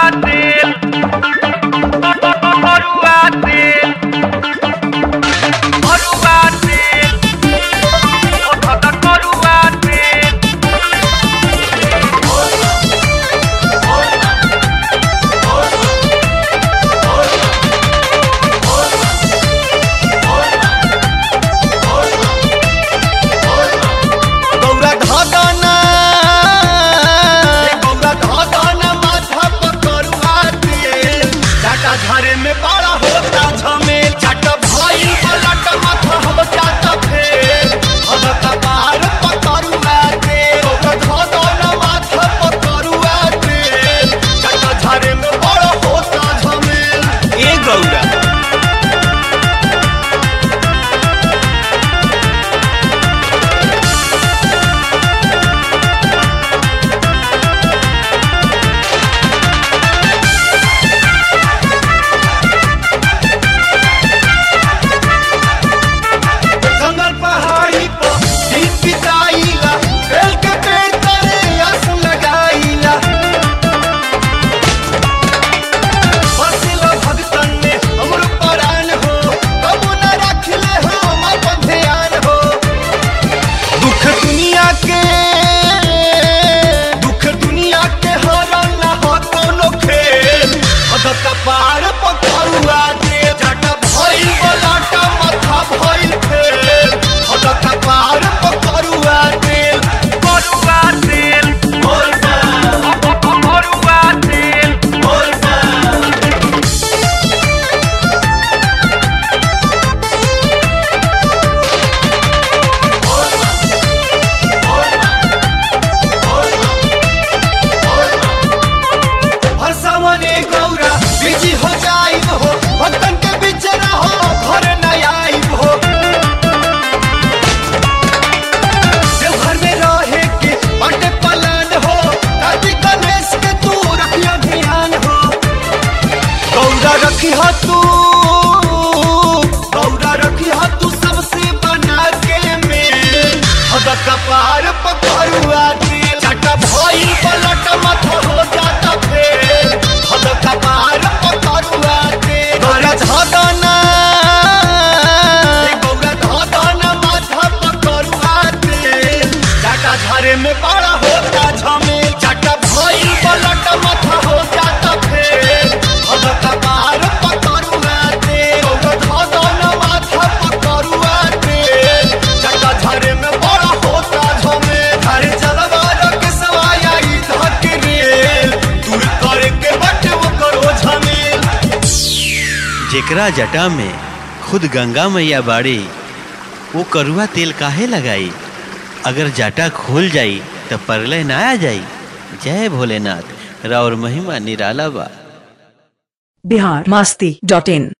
गौरा धगना गौरा धगना माथा पर करुआ तेल टाटा झारे में बड़ा होता झमेल चट भइल पलट माथा हम जाता फेल हम कपार पर करुआ तेल गौरा धगना माथा पर करुआ तेल टाटा झारे में बड़ा होता झमेल ए गौरा जंगल पहाड़ी पर दिन बिताइला बेल के पेड़ तले आस लगाइला बसिला भगतन ने हमरो परान हो कबू न रखले हो हमार पर ध्यान हो दुख दुनिया के दुख दुनिया के हरल ना हो कोनो खेल अद कपार पकड़ुआ दे जट भइल बलाटा माथा भइल फेल अद कपार पकड़ुआ दे करुआ तेल बोल करुआ तेल बोल हर सामने गौरा बिजी हो जाई हो भक्तन के बीच रहो घर न आई हो देवघर में रहे के बाटे पलान हो कार्तिक गणेश के तू रखियो ध्यान हो गौरा रखी हो तू गौरा रखी हो तू सबसे बना के मेल हद कपार पकड़ुआ दे चटा भइल पलट मत हो जाता फेल हद कपार पकड़ुआ दे गौरा धगना गौरा धगना माथा पकड़ुआ दे चाटा झारे में बड़ा होता झमेल चाटा भइल पलट माथा हो जाता फेल हद कपार पकड़ुआ दे गौरा धगना माथा पकड़ुआ दे चाटा झारे में बड़ा होता झमेल झारे चलवा के सवाया ई धक रेल दूर करे के बटे वो करो झमेल जेकरा जटा में खुद गंगा मैया बाड़ी वो करुआ तेल काहे लगाई अगर जटा खोल जाई तो परलय ना आ जाई जय भोलेनाथ राउर महिमा निराला बा बिहार मस्ती डॉट इन